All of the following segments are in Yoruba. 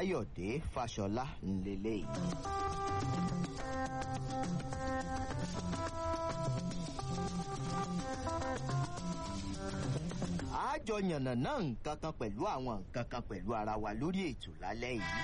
káyọ̀dé fàṣọlá ńlẹ́lẹ́yìí. àjọ yànnà náà nǹkan kan pẹ̀lú àwọn nǹkan kan pẹ̀lú ara wa lórí ètò lálẹ́ yìí.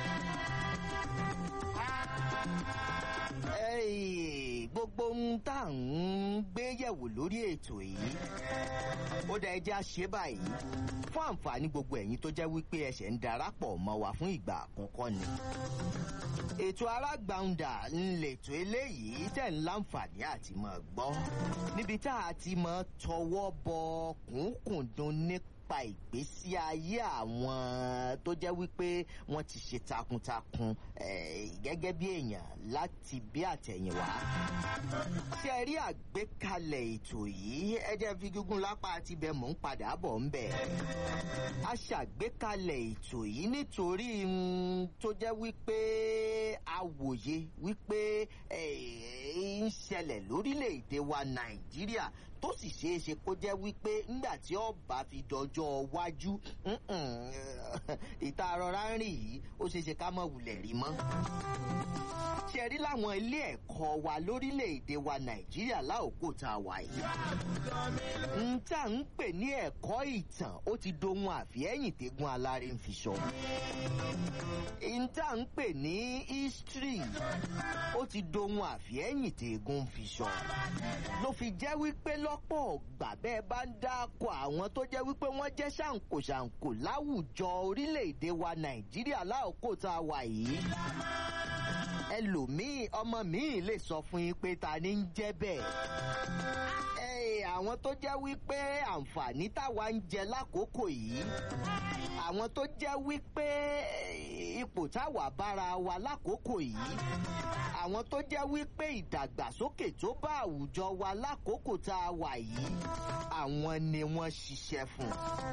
Ẹ́ẹ̀, gbogbo ohun tá à ń gbé yẹ̀wò lórí ètò yìí ó dá ẹjẹ́ àṣẹ báyìí fún àǹfààní gbogbo ẹ̀yin tó jẹ́ wípé ẹsẹ̀ ń darapọ̀ mọ́ wa fún ìgbà àkọ́kọ́ ni. ètò arágbàǹdà ńlẹ̀tò eléyìí tẹ̀ ń láǹfààní àti mọ̀ gbọ́ níbi tá a ti mọ̀ tọwọ́ bọ kùnkùndùn nípa ìgbésí ayé àwọn tó jẹ́ wípé wọ́n ti ṣe takuntakun eh, gẹ́gẹ́ bí èèyàn láti bí àtẹ̀yìnwá. ṣé ẹ rí àgbékalẹ̀ ètò yìí ẹ jẹ́ fi gígùn lápá àti bẹ́ẹ̀ mò ń padà bọ̀ ń bẹ̀. a ṣàgbékalẹ̀ ètò yìí nítorí mm, tó jẹ́ wípé a wòye wípé eh, ń ṣẹlẹ̀ lórílẹ̀‐èdè wa nàìjíríà tó sì ṣeé ṣe kó jẹ́ wípé ńgbà tí ọba fi dọjọ́ wájú ìta rọra ń rìn yìí ó ṣeé ṣe ká mọ̀ wulẹ̀ rí mọ́. ṣe rí láwọn ilé ẹ̀kọ́ wa lórílẹ̀‐èdè wa nàìjíríà láòkó tá a wà yìí. n tá ń pè ní ẹ̀kọ́ ìtàn ó ti dohun àfihẹ́yìn tẹ́gun aláré ń fi sọ. n tá ń pè ní history ó ti dohun àfihẹ́yìn tẹ́gun ń fi sọ. ló fi jẹ́ wípé lọ́pọ̀ ọ̀gbà bẹ́ẹ̀ bá ń dáko àwọn tó jẹ́ wípé wọ́n jẹ́ ṣàǹkóṣàǹkó láwùjọ orílẹ̀-èdè wa nàìjíríà láòkó tá a wà yìí ẹlòmíì ọmọ míì lè sọ fún yín pé ta ni ń jẹ́ bẹ́ẹ̀. Ẹ, àwọn tó jẹ́ wípé àǹfààní táwa ń jẹ lákòókò yìí àwọn tó jẹ́ wípé ipò táwa bára wa lákòókò yìí àwọn tó jẹ́ wípé ìdàgbàsókè tó bá àwùjọ wa lákòókò tá a wà yìí àwọn ni wọ́n ṣiṣẹ́ fún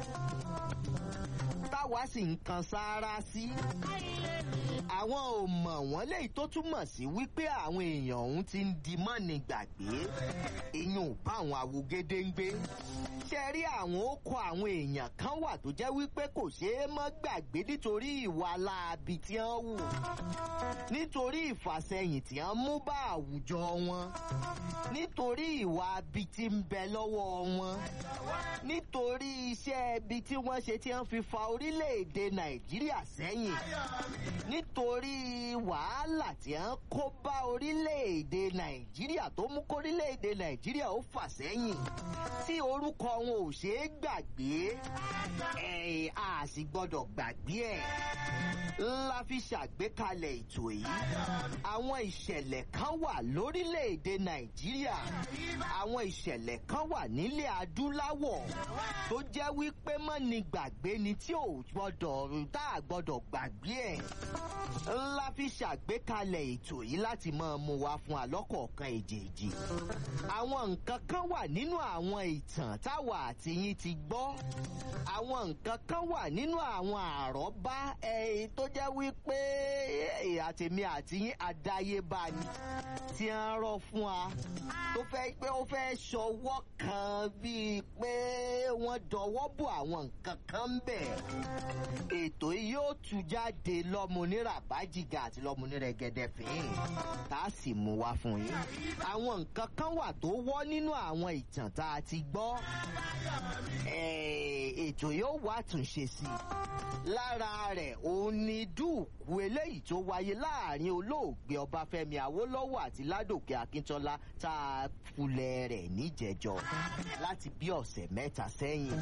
táwa sì ń kan sáárá sí àwọn ò mọ̀ wọ́n léyìí tó túmọ̀ sí wípé àwọn èèyàn ọ̀hún ti ń di mọ́ni gbàgbé ìyún bá àwọn awogede ń gbé ṣe rí àwọn ó kọ àwọn èèyàn kan wà tó jẹ́ wípé kò ṣeé mọ́ gbàgbé nítorí ìwà láabi tí wọ́n wù nítorí ìfàsẹ́yìn tí wọ́n mú bá àwùjọ wọn nítorí ìwà abi tí ń bẹ lọ́wọ́ wọn nítorí iṣẹ́ ibi tí wọ́n ṣe tí wọ́n fi fa orílẹ̀-èdè nàìjíríà sẹ́yìn nítorí wàhálà tí wọ́n kó bá orílẹ̀-èdè nàìjíríà tó mú kórílẹ̀-èdè nàìjíríà ó fà sẹ́yìn tí orúkọ wọn ò ṣeé gbàgbé ẹ̀ a sì gbọ́dọ̀ gbàgbé ẹ̀ ńlá fi ṣàgbékalẹ̀ ètò yìí àwọn ìṣẹ̀lẹ̀ kan wà lórílẹ̀‐èdè nàìjíríà àwọn ìṣẹ̀lẹ̀ kan wà nílẹ̀ adúláwọ̀ tó jẹ́ wípé mọ́ni gbàgbé ni tí ò gbọ́dọ̀ tá a gbọ́dọ̀ gbàgbé ẹ̀ ńlá fi ṣàgbékalẹ̀ ètò yìí láti máa mú wa fún alọ́kọ̀ọ̀kan èjèèjì àwọn nǹkan kan wà nínú àwọn ìtàn táwa àti yín ti gbọ́ àwọn nǹkan kan wà nínú àwọn àrọ́bá ẹ̀ tó jẹ́ wípé àtèmi àti yín àdáyébá ni tí ń rọ fún wa tó fẹ́ pé ó fẹ́ ṣọwọ́ kan bíi pé wọ́n dọwọ́ bò àwọn nǹkan kan ń bẹ̀. ètò yìí yóò tú jáde lọ́múnira bájìgà àti lọ́múnira gẹ́gẹ́ fìhìn tá a sì mú wá fún yín. àwọn nǹkan kan wà tó wọ́ nínú àwọn ìtàn tá a ti gbọ́. ètò yóò wá àtúnṣe sí i lára rẹ̀ òun ni dúùkú eléyìí tó wáyé láàrin olóògbé ọbáfẹ́mi awólọ́wọ̀ àti ládòkè akíntọ́lá tá a kulẹ̀ rẹ̀ níjẹ̀jọ́ láti bí ọ̀sẹ̀ mẹ́ta sẹ́yìn.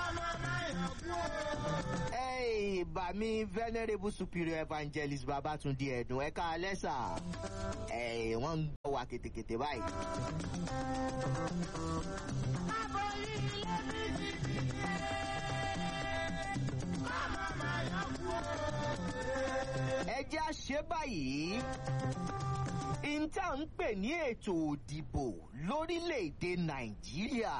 Hey, bàmí venerable superior evangelist babatunde ẹ̀dùn ẹ̀ka alẹ́sà wọ́n ń gbọ́ wa kètèkètè báyìí. ẹ jẹ́ àṣẹ báyìí ìta ń pè ní ètò òdìbò lórílẹ̀‐èdè nàìjíríà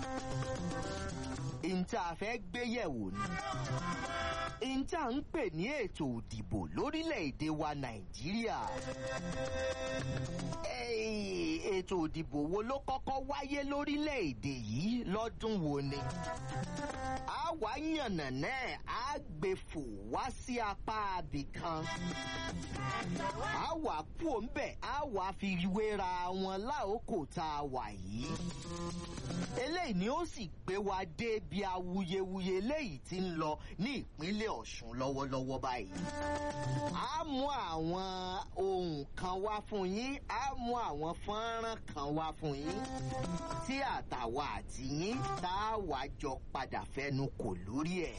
ìta fẹ́ gbéyẹ̀wò ni ìta ń pè ní ètò òdìbò lórílẹ̀‐èdè wa nàìjíríà ètò òdìbò wo ló kọ́kọ́ wáyé lórílẹ̀‐èdè yìí lọ́dún wo ni. a wá yànnà náà á gbé fò wá sí apá abìkan. a wà kú òǹbẹ̀ a wà fi wéra wọn láòkò tá a wà yìí. eléyìí ni ó sì gbé wa dé bí awuyewuye léyìí ti ń lọ ní ìpínlẹ̀ ọ̀ṣun lọ́wọ́lọ́wọ́ báyìí. a mú àwọn ohun kan wá fún yín a mú àwọn fọ́nrán kan wá fún yín tí àtàwa àti yín tá a wá jọ padà fẹnu kò lórí ẹ̀.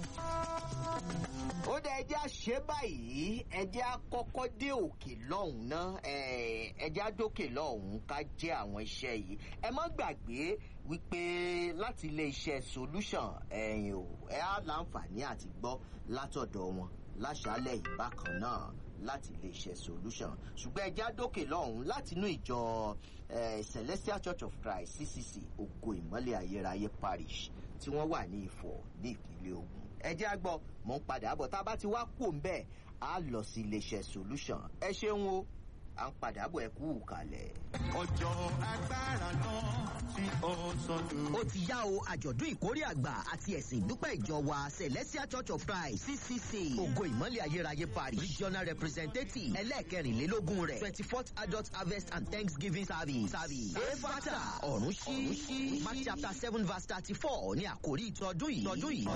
ó dẹ ẹjẹ́ àṣẹ báyìí ẹjẹ́ àkọ́kọ́ dé òkè lọ́hùn náà ẹjẹ́ àdókè lọ́hùn ká jẹ́ àwọn iṣẹ́ yìí ẹ má gbàgbé wípé láti ilé iṣẹ́ solution ẹ̀yìn o ẹ á láǹfààní àti gbọ́ látọ̀dọ̀ wọn láṣálẹ̀ ìbákan náà láti iléeṣẹ́ solution ṣùgbọ́n ẹja dókè lọ́hùn láti inú ìjọ celestial church of christ ccc ògo ìmọ́lẹ̀ ayérayé parish tí wọ́n wà ní ìfọ̀ ní ìpínlẹ̀ ogun ẹjẹ́ àgbọ̀ mọ̀ ń padà bọ̀ tá a bá ti wá kú òun bẹ́ẹ̀ á lọ sí iléeṣẹ́ solution ẹ ṣeun o à ń padà bọ̀ ẹ kú kalẹ̀. ọjọ́ agbára náà tí ó sọdún. ó ti yá o àjọ̀dún ìkórè àgbà àti ẹ̀sìn ìdúpẹ́ ìjọ wa celestial church of christ ccc ògo ìmọ̀lẹ̀ ayérayé parish regional representative ẹlẹ́ẹ̀kẹrìnlélógún rẹ̀ twenty fourth adult harvest and thanksgiving service service efata ọ̀run sí mark chapter seven verse thirty four ní àkórí ìtọ́dún yìí. ìtọ́dún yìí.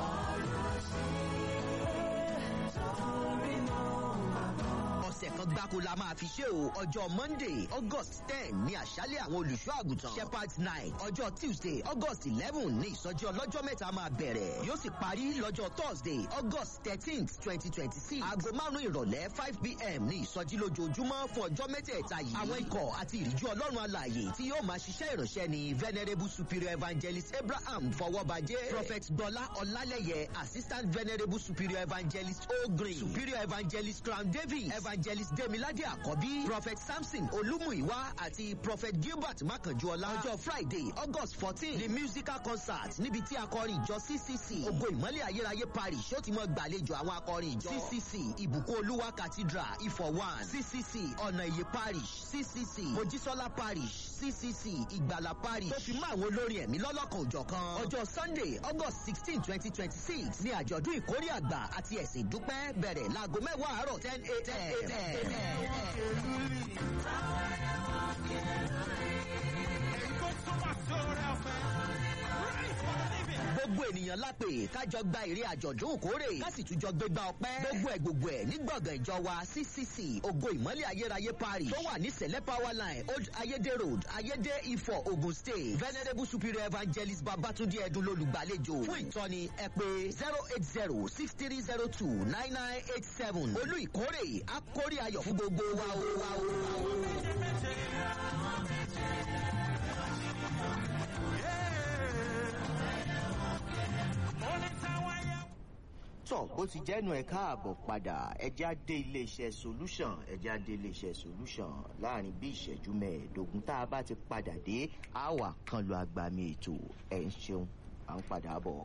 ọ̀sẹ̀ kan gbáko la máa fi ṣe o ọjọ́ monday august ten ní àṣálẹ̀ àwọn olùṣọ́ àgùntàn shepherds night ọjọ́ tuesday august eleven ní ìsọjí ọlọ́jọ́ mẹ́ta máa bẹ̀rẹ̀ yóò sì parí lọ́jọ́ thursday august thirteenth twenty twenty six aago márùn-ún ìrọ̀lẹ́ five pm ní ìsọjí lójoojúmọ́ fún ọjọ́ mẹ́tẹ̀ẹ̀ta yìí àwọn ikọ̀ àti ìrìjú ọlọ́run alààyè tí yóò máa ṣiṣẹ́ ìránṣẹ́ ni venerable superior evangelist abraham fọwọ́bajẹ́ prophet gbọ́lá ọlálẹ́yẹ assistant venerable superior evangelist ogrin superior evangelist crown david evangelist demilade àkọ́bí prophet samson olúmúìwá àti prophet gilbert makanjuọlá ọjọ́ friday august fourteen ní musical concert níbi tí akọrin ìjọ ccc ògo ìmọ̀lẹ̀ ayérayé parish ó ti mọ gbàlejò àwọn akọrin ìjọ ccc ìbùkún olúwa cathedral ifọ̀ one ccc ọ̀nà ìyè parish ccc mojísọ́lá parish ccc ìgbàlà parish tó fi mọ́ àwọn olórin ẹ̀mí lọ́lọ́kan òjọ̀kan ọjọ́ sunday august sixteen twenty twenty six ní àjọ̀dún ìkórè àgbà àti ẹ̀sìn ìdúpẹ́ bẹ̀rẹ̀ láago mẹ́wàá àárọ̀ ten gbogbo ènìyàn lápè kájọ gba èrè àjọ̀dún òkórè kásì tún jọ gbégbá ọpẹ́ gbogbo ẹ̀ gbogbo ẹ̀ ní gbọ̀ngàn ìjọ wa ccc ògo ìmọ̀lẹ̀ ayérayé parish tó wà ní sẹ̀lẹ̀ power line old ayédè road ayédè ifọ̀ ogun state venerable superior evangelist babatunde ẹdun lolùgbàlejò fún ìtọ́ni ẹ pé zero eight zero six three zero two nine nine eight seven olú ìkórè akórè ayọ̀ fún gbogbo wa o wa o. tọ bó ti jẹ́nu ẹ̀ káàbọ̀ padà ẹja dé iléeṣẹ́ solution ẹja dé iléeṣẹ́ solution láàrin bí ìṣẹ́jú mẹ́ẹ̀ẹ́dógún tá a bá ti padà dé àwà kan lu agbami ètò ẹ̀ ń ṣeun à ń padà bọ̀.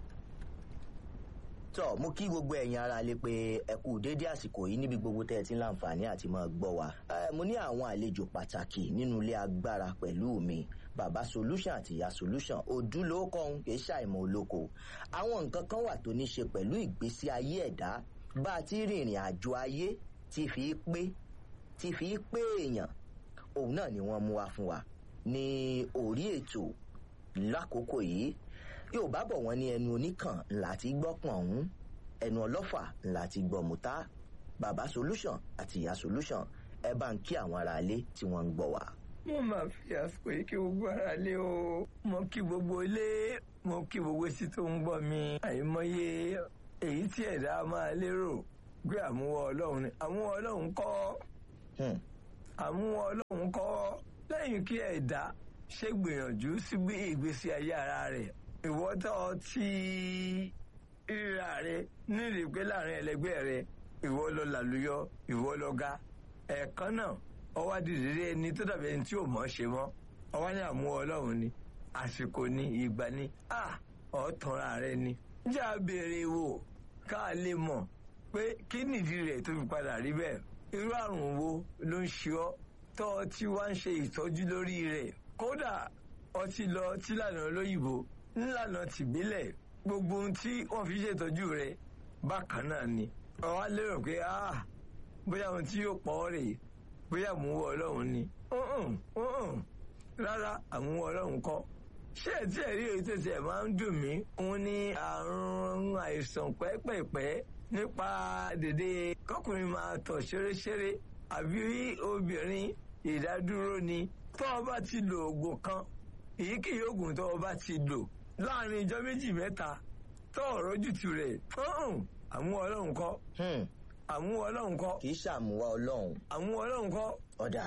tọ mo kí gbogbo ẹ̀yin ara lè pe ẹ kú déédé àsìkò yìí níbi gbogbo tẹ́ ẹ ti ń láǹfààní àti máa gbọ́ wa mo ní àwọn àlejò pàtàkì nínú ilé agbára pẹ̀lú mi bàbá solution àti ìyá solution òdúlókọ̀ọ́hún kì í ṣàìmọ̀ olóko àwọn nǹkan kan wà tó ní ṣe pẹ̀lú ìgbésí ayé ẹ̀dá bá a ti rìnrìn àjò ayé ti fi pé ti fi pé èèyàn òun náà ni wọ́n mú wa fún wa ní orí ètò lákòókò yìí yorùbá bọ̀ wọ́n ní ẹnu oníkàn ńlá ti gbọ́ pọ̀n ọ̀hún ẹnu ọlọ́fà ńlá ti gbọ́ mùtá bàbá solution àti ìyá solution ẹ bá ń kí àwọn aráalé tí wọ́n ń gbọ́ wa mo máa fi àsìkò yìí kí gbogbo ara lé o mo kí gbogbo ilé mo kí gbogbo etí tó ń gbọ́ mi àìmọye èyí tí ẹ̀dá máa lérò pé àmúwọ́ ọlọ́run ni àmúwọ́ ọlọ́run kọ́ àmúwọ́ ọlọ́run kọ́ lẹ́yìn kí ẹ̀dá ṣe gbìyànjú sí bí ìgbésí ayé ara rẹ̀ ìwọ́tọ̀ tí ríra rẹ̀ nírìí pé láàrin ẹlẹgbẹ́ rẹ̀ ìwọ lọ làlùyọ ìwọ lọ ga ẹ̀ẹ̀kan náà ọwọ́ adìrẹ́rẹ́ ẹni tó dàbí ẹni tí ò mọ̀ ṣe mọ́ ọwọ́ ní àmú ọlọ́run ni àsìkò ni ìgbà ni à ọ̀tọ̀ra rẹ ni. jà béèrè wò ká lè mọ̀ pé kí nìdí rẹ̀ tó fi padà rí bẹ́ẹ̀ irú àrùn wo ló ń ṣe ọ́ tọ́ ọ tí wá ń ṣe ìtọ́jú lórí rẹ̀ kódà ọtí lọ tí lànà olóyìnbó ńlànà tìbílẹ̀ gbogbo ohun tí wọ́n fi ṣètọ́jú rẹ̀ bákan náà ni ọ̀wá lérò pé ah bóyá ohun tí yóò pọ̀ ọ́ rèé bóyá àmúwọ́ ọlọ́run ni ọ̀hún ọ̀hún rárá àmúwọ́ ọlọ́run kọ́ ṣé ẹ tí ẹ rí èyí tẹ̀sí ẹ̀ máa ń dùn mí òun ní àrùn àìsàn pẹ́pẹ̀pẹ́ nípa dèdè kọkùnrin máa tọ̀ ṣeréṣeré àbí obìnrin ìdádúró ni tó o bá ti lo oògùn kan èyíkéyìí oògùn tó o bá ti lò láàrin ìjọ méjì mẹ́ta tó o rójútu rẹ̀ ọ̀hún àmúwọ́ ọlọ́run kọ́ Hmm, àmúwọ́ ọlọ́run kọ́ kì í ṣàmúwá ọlọ́run àmúwọ́ ọlọ́run kọ́ ọ̀dà.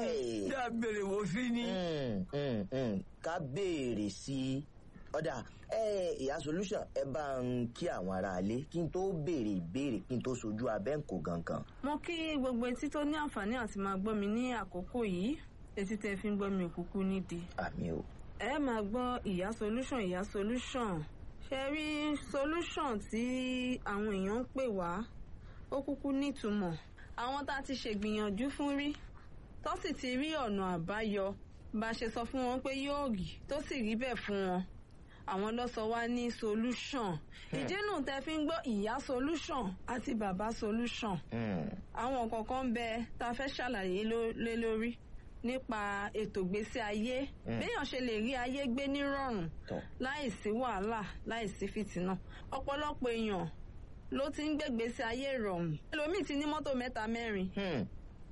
bí a béèrè wò sí ni. Hmm, hmm, hmm, ká béèrè sí i ọ̀dà ẹ ìyá solution ẹ bá ń kí àwọn aráalé kí n tó béèrè ìbéèrè kí n tó sojú abẹ́ǹkò gangan. mo kí gbogbo etí tó ní àǹfààní àti máa gbọ́ mi ní àkókò yìí etí tẹ́ fi ń gbọ́ mi òkúkú nídìí. àmì o. ẹ máa gbọ́ ìyá solution ìyá solution ṣe rí solution tí àwọn èèyàn ń pè wá ó kúkú nítumọ̀ àwọn tá a ti ṣègbìyànjú fún rí tó sì ti rí ọ̀nà àbáyọ bá a ṣe sọ fún wọn pé yóò rí tó sì rí bẹ́ẹ̀ fún wọn àwọn ló sọ wá ní solution ìdínú tẹ́ fi ń gbọ́ ìyá solution àti bàbá solution Hmm, àwọn kọ̀ọ̀kan ń bẹ tá a fẹ́ ṣàlàyé ló- lé lórí nípa ètò ìgbésí ayé Mm. béèyàn ṣe lè rí ayé gbé nírọ̀rùn tọ́ láìsí wàhálà láìsí fìtínà ọ̀pọ̀lọpọ̀ èèyàn ló ti ń gbégbèsè ayé ìrọ̀rùn ẹlòmíì ti ní mọ́tò mẹ́ta mẹ́rin Hmm,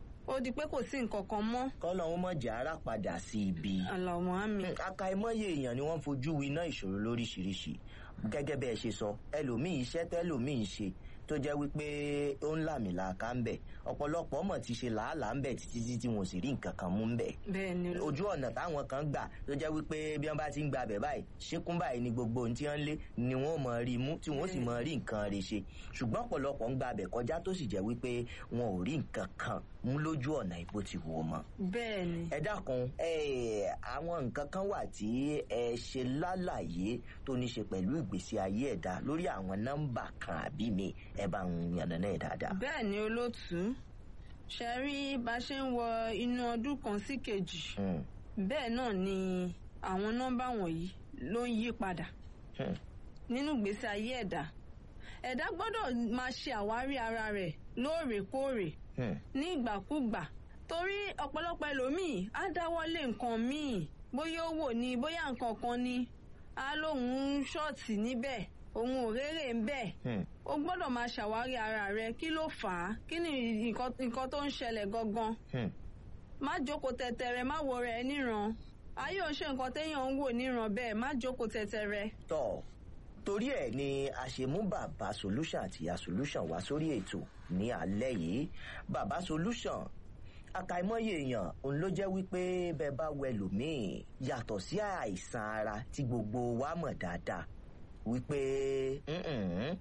ó di pé kò sí nǹkan kan mọ́ kọ́lọ́hún mọ̀jà ara padà sí ibi. àlàmọ́ àmì Hmm, àkàìmọye èèyàn ni wọ́n fojú winá ìṣòro lóríṣiríṣi gẹ́gẹ́ bẹ́ẹ̀ ṣe sọ ẹlòmíì iṣẹ́ tẹ́lòmíì ń ṣe tó jẹ́ wípé ó ń làmìlàaka ń bẹ̀ ọ̀pọ̀lọpọ̀ mọ̀ ti ṣe làálàá ń bẹ̀ títí tí wọn ò sì rí nǹkan kan mú ń bẹ̀ bẹ́ẹ̀ ni ojú ọ̀nà táwọn kan gbà tó jẹ́ wípé bí wọ́n bá ti ń gba abẹ̀ báyìí ṣíkún báyìí ni gbogbo ohun tí wọ́n lé ni wọ́n mọ̀ rí mú tí wọ́n sì mọ̀ rí nǹkan rẹ̀ ṣe ṣùgbọ́n ọ̀pọ̀lọpọ̀ ń gba abẹ̀ kọjá tó sì jẹ́ wípé wọn ò rí nǹkan kan mú lójú ọ̀nà ìbò ti wò mọ́ bẹ́ẹ̀ ni ẹ dákun ẹ àwọn nǹkan kan wà tí ẹ ṣe lálàyé tó ní ṣe pẹ̀lú ìgbésí ayé ẹ̀dá lórí àwọn nọ́mbà kan àbí mi ẹ bá ń yànnà náà dáadáa. bẹ́ẹ̀ ni olóòtú ṣe rí bá a ṣe ń wọ inú ọdún kan sí kejì Hmm, bẹ́ẹ̀ náà ni àwọn nọ́mbà wọ̀nyí ló ń yí padà hmm, nínú ìgbésí ayé ẹ̀dá ẹ̀dá gbọ́dọ̀ máa ṣe àwárí ara rẹ̀ lóòrèkóòrè hmm, ní ìgbàkúgbà torí ọ̀pọ̀lọpọ̀ ẹlòmíì á dáwọ́lé nǹkan míì bóyá owó ni bóyá nǹkan kan ni á lóun ṣọ́ọ̀tì níbẹ̀ òun ò rérè ń bẹ̀ hmm. o gbọ́dọ̀ máa ṣàwárí ara rẹ kí ló fà á kí ni nǹkan nǹkan tó ń ṣẹlẹ̀ gangan Hmm. má jókòó tẹ̀tẹ̀rẹ̀ má wo rẹ̀ níran ayé ò ṣe nǹkan téèyàn ń wò níran bẹ́ẹ̀ má jókòó tẹ̀tẹ̀rẹ̀. tọ́ torí ẹ̀ ni a ṣe mú bàbá solution àti ìyá solution wá sórí ètò ní alẹ́ yìí bàbá solution àkàìmọye èèyàn òun ló jẹ́ wípé bẹ́ẹ̀ bá wẹ lòmíì yàtọ̀ sí àìsàn ara tí gbogbo wa mọ̀ dáadáa wípé "Mm-mm,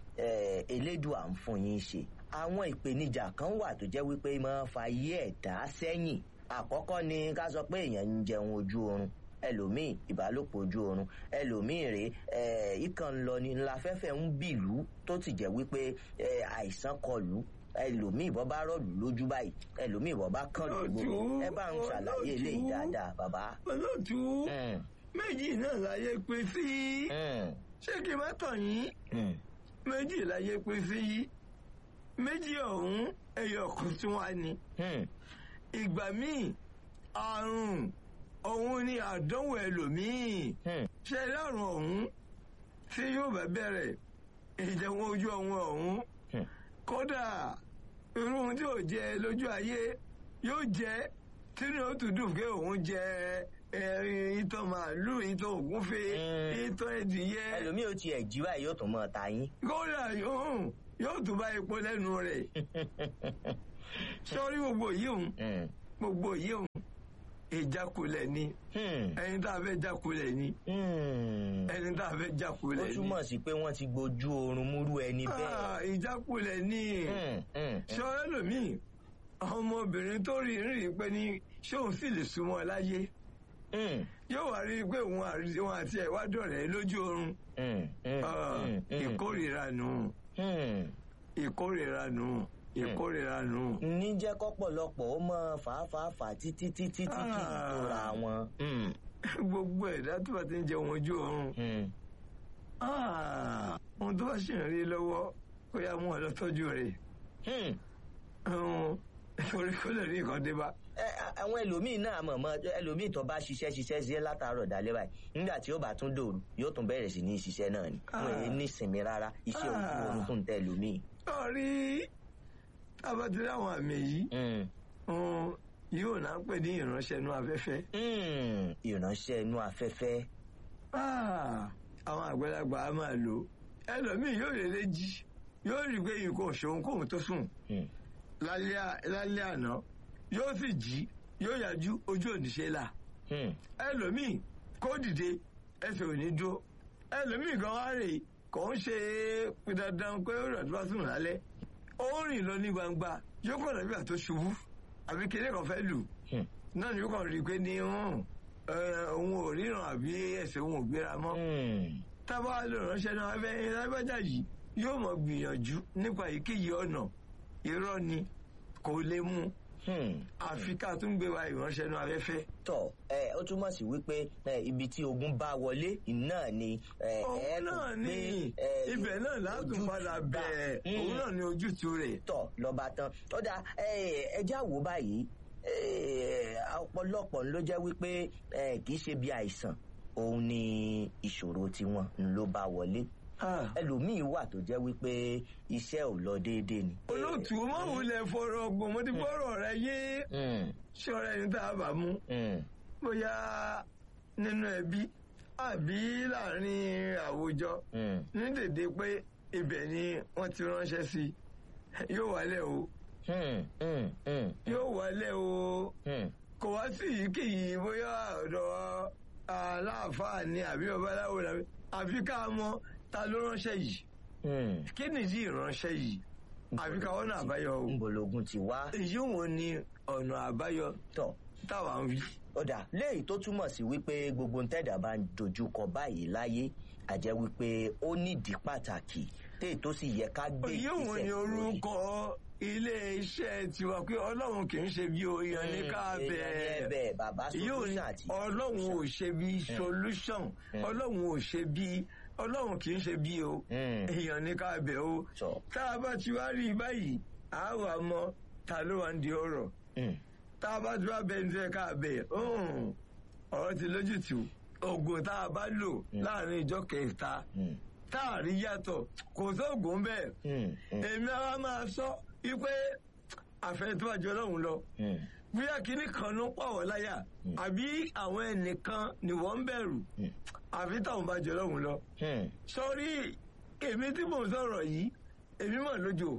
eh, elédùà ń fún yín ṣe àwọn ìpèníjà kan wà tó jẹ́ wípé máa ń fa ayé ẹ̀dá sẹ́yìn àkọ́kọ́ ni ká sọ pé èèyàn ń jẹun ojú oorun ẹlòmíì ìbálòpọ̀ ojú oorun ẹlòmíì rèé eh, ìkàn ń lọ ni ńláfẹ́fẹ́ ń bìlú tó ti jẹ́ wípé eh, àìsàn kọlù ẹlòmíì bọ́ bá rọ̀lù lójú báyìí ẹlòmíì bọ́ bá kàn lù gbogbo ẹ bá ń ṣàlàyé eléyìí dáadáa bàbá. olóòtú Mm, méjì náà láyé pé sí mm, ṣé kí n má tàn yín mm, méjì láyé pé sí méjì ọ̀hún ẹyọ kan tí wọ́n á ní. mm, ìgbà míì àrùn òun ni àdánwò ẹlòmíì mm, ṣe lárùn ọ̀hún tí yóò bá bẹ̀rẹ̀ ìjẹun ojú ọ̀hún ọ̀hún mm. kódà irú ohun tí ò jẹ lójú ayé yóò jẹ tínú ó tún dùn pé òun jẹ ẹrin ìtàn màálù ìtàn ògúnfe Mm. ìtàn ẹdìyẹ ẹlòmíì ò tiẹ̀ jí báyìí yóò tún mọ́ ta yín. kódà yóò yóò tún bá epo lẹ́nu rẹ̀ sọ́rí gbogbo yìí òun Mm, gbogbo yìí òun ìjákulẹ̀ ni mm, ẹni tá a fẹ́ jákulẹ̀ ni mm. ẹni tá a fẹ́ ó jákulẹ̀ ni túmọ̀ sí pé wọ́n ti gbojú oorun múrú ẹni bẹ́ẹ̀. Ah, ìjákulẹ̀ ni Mm, mm, sọ́rẹ́ lòmíì ọmọbìnrin tó rí rí pé ní ṣé òun sì lè súnmọ́ láyé mm, yóò wá rí i pé òun àrí- òun àti ẹ̀ wá dọ̀rẹ́ lójú oorun mm, mm, Ah, mm, mm, ìkórìíra nù mm. ìkórìíra nù ìkórìíra nù. ní jẹ́ kọ́pọ̀lọpọ̀ ó mọ fàáfàáfà títí títí tí kì í Ah. tóra wọn. Mm, gbogbo ẹ̀dá tó bá ti ń jẹun ojú oorun mm. Ah, ohun tó bá ṣì ń rí lọ́wọ́ kó yá mú ọ lọ tọ́jú rẹ̀ Hmm. Ọ̀hún, torí kó lè rí nǹkan dé bá. Ẹ, a- àwọn ẹlòmíín náà mọ̀mọ́ ẹlòmíín tó bá ṣiṣẹ́ ṣiṣẹ́ ṣiṣẹ́ látàárọ̀ dalẹ́ báyìí nígbà tí ó bá tún dòru yóò tún bẹ̀rẹ̀ sí ní ṣiṣẹ́ náà ni wọn èyí ní ìsinmi rárá iṣẹ́ ojú Ah. oorun tó ń tẹ ẹlòmíín. sọ́ọ́rí tábàtúndé àwọn àmì yìí Mm. ọ̀hún, yóò náà pè ní ìránṣẹ́ inú afẹ́fẹ́. Mm. ìránṣẹ́ inú afẹ́fẹ́. Ah, àwọn àgbàlagbà á máa lò ẹlòmíì yóò lè lè jí yóò rí i pé nǹkan òṣòwò kóhun tó sùn Mm. lálẹ́ à- lálẹ́ àná yóò sì jí yóò yájú ojú òníṣe là Mm. ẹlòmíì kó dìde ẹsẹ̀ ò ní dúró ẹlòmíì gan wá rè kò ń ṣe pé dandan pé ó rẹ̀ tó bá sùn lálẹ́ ó rìn lọ ní gbangba yóò kàn lọ́bí àtó ṣubú àbí kéde kan fẹ́ lù Hmm. náà ni yóò kàn rí i pé ní hàn, ẹ, òun ò ríran àbí ẹsẹ̀ òun ò gbéra mọ́ Mm. tábà lè ránṣẹ́ náà abẹ́ lágbájá yìí yóò mọ̀ gbìyànjú nípa èyíkéyìí ọ̀nà irọ́ ni kò lè mú Hmm. àfi ká tún gbé wa ìránṣẹ́ náà afẹ́fẹ́. tọ ẹ ó túmọ̀ sí wípé ẹ, ibi tí ogun bá wọlé náà ni ẹ, ẹ òun tún náà ní gbé, ẹ, ibẹ̀ náà látún ojútùú padà bá. bẹ̀ẹ̀ Mm. òun náà ní ojútùú rẹ̀. tọ lọba tán ó dà ẹjá wò báyìí ẹ, ọ̀pọ̀lọpọ̀ ló jẹ́ wípé ẹ, kì í ṣe bí àìsàn òun ni ìṣòro tiwọn ló bá wọlé Ah. ẹlòmíín wà tó jẹ́ wípé iṣẹ́ ò lọ déédéé ni. olóòtú o máa wulẹ̀ fọ̀rọ̀ ọgbọ̀n mo ti fọ̀rọ̀ rẹ yé Mm, ṣọ́ra ẹni tá a bá mú mm, bóyá nínú ẹbí àbí láàrin àwùjọ mm, ní dèdè pé ibẹ̀ ni wọ́n ti ránṣẹ́ sí yóò wálẹ̀ o mm, mm, mm, yóò wálẹ̀ o mm. kò wá sí èyíkéyìí bóyá ọ̀dọ̀ aláàfáà ni àbí babaláwo làbí àfi ká mọ ta ló ránṣẹ́ yìí Mm. kí nìdí ìránṣẹ́ yìí àfi ká wọ́n náà àbáyọ o ńbọlógún ti wá èyí wo ni ọ̀nà àbáyọ tọ̀ táwa ń wí. ọ̀dà léyìí tó túmọ̀ sí wípé gbogbo ntẹ́dà bá ń dojúkọ báyìí láyé àjẹ́ wípé ó nídìí pàtàkì téè tó sì yẹ ká gbé èyí wo ni lórí. orúkọ ilé iṣẹ́ tiwa pé ọlọ́run kì í ṣe bí oyan ní ká Mm, èèyàn ní bẹ̀ẹ́ ẹ̀bẹ̀ bàbá yóò ní solution àti ọlọ́run ò ṣe bí solution Mm. ọlọ́run ò ṣe bí ọlọ́run kì í ṣe bí o Mm. èèyàn ní ká bẹ̀ o Sọ. tá a bá ti wá rí i báyìí a wà mọ ta ló wà ń di ọ̀rọ̀ Mm, tá a bá ti wá bẹ ní tẹ́ ká bẹ̀ mm, ọ̀rọ̀ ti lójútùú oògùn tá a bá lò láàrin ìjọ kẹta mm, tá a rí yàtọ̀ kò sóògùn bẹ́ẹ̀ mm, mm, èmi àwa máa sọ wípé àfẹ́ tó bá jọ lọ́hùn lọ mm, bóyá kinní kan ló pàwọ́ láyà àbí àwọn ẹnìkan ni wọ́n ń bẹ̀rù Mm. àfi táwọn bá jọ lọ́hùn lọ. mm. sọrí èmi tí mò ń sọ̀rọ̀ yìí èmi mọ̀ lójó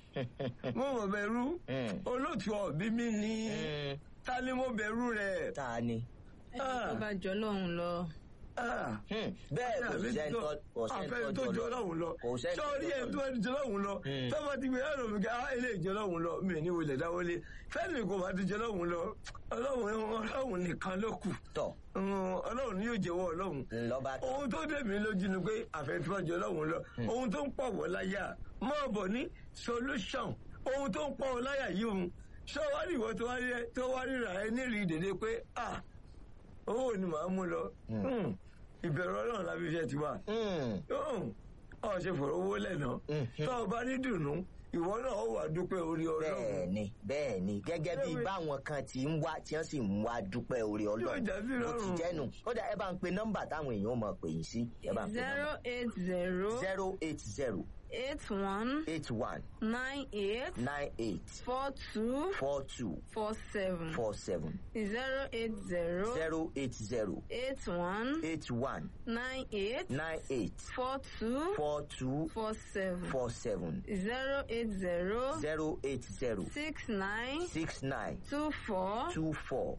mo mọ̀ bẹ̀rù Mm. olóòtú ọ̀bí mi ní Mm. ta ni mo bẹ̀rù rẹ̀. ta ni. ẹni tó bá jọ lọ́hùn lọ. Ah. Mm, bẹ́ẹ̀ kò àfẹ́ sẹ́ni tó kò àfẹ́ sẹ́ni tó tó jọ jọ lọ́hùn lọ kò sẹ́ni tó sọ́ọ́rí ẹ̀ jọ tó ẹni jọ lọ́hùn lọ Mm. tọ́ba ti gbé ẹ̀rọ mi ká á ilé ìjọ lọ́hùn lọ mi ò ní wọlé dáwọlé fẹ́ẹ̀lì kò bá ti jọ lọ́hùn lọ ọlọ́hùn ọlọ́hùn nìkan ló kù tọ̀ Mm, ọlọ́hùn ni yóò jẹ́wọ́ ọlọ́hùn lọ́ba tán. ohun tó dé mi lójú ni pé àfẹ́tíwájú ọlọ́run lọ ohun tó ń pọ̀ wọ́ láyà máa bọ̀ ní solution ohun tó ń pọ̀ wọ́ láyà yìí òun ṣé wàá rí ìwọ tó wá rí tó wá ríra ẹ nírìí dèdè pé ah owó ni màá mú lọ Mm, ìbẹ̀rù ọlọ́run lábí iṣẹ́ ti wà Mm, ọ̀ ṣe fọ̀rọ̀ owó lẹ́nà Mhm. tó o bá ní dùnú ìwọ náà ó wà dúpẹ́ orí ọlọ́run bẹ́ẹ̀ ni bẹ́ẹ̀ ni gẹ́gẹ́ bí Bẹ́ẹ̀ ni. báwọn kan ti ń wá tí wọ́n sì ń wá dúpẹ́ orí Yóò ọlọ́run já sí bó ti rọrùn. jẹ́nu ó dà ẹ bá ń pe nọ́mbà táwọn èèyàn mọ̀ pè yín sí ẹ bá ń pe zero nọ́mbà eight zero zero eight zero eight one eight one nine eight nine eight four two four two four seven four seven zero eight zero zero eight zero eight one eight one nine eight nine eight four two four two four seven four seven zero eight zero zero eight zero six nine six nine two four two four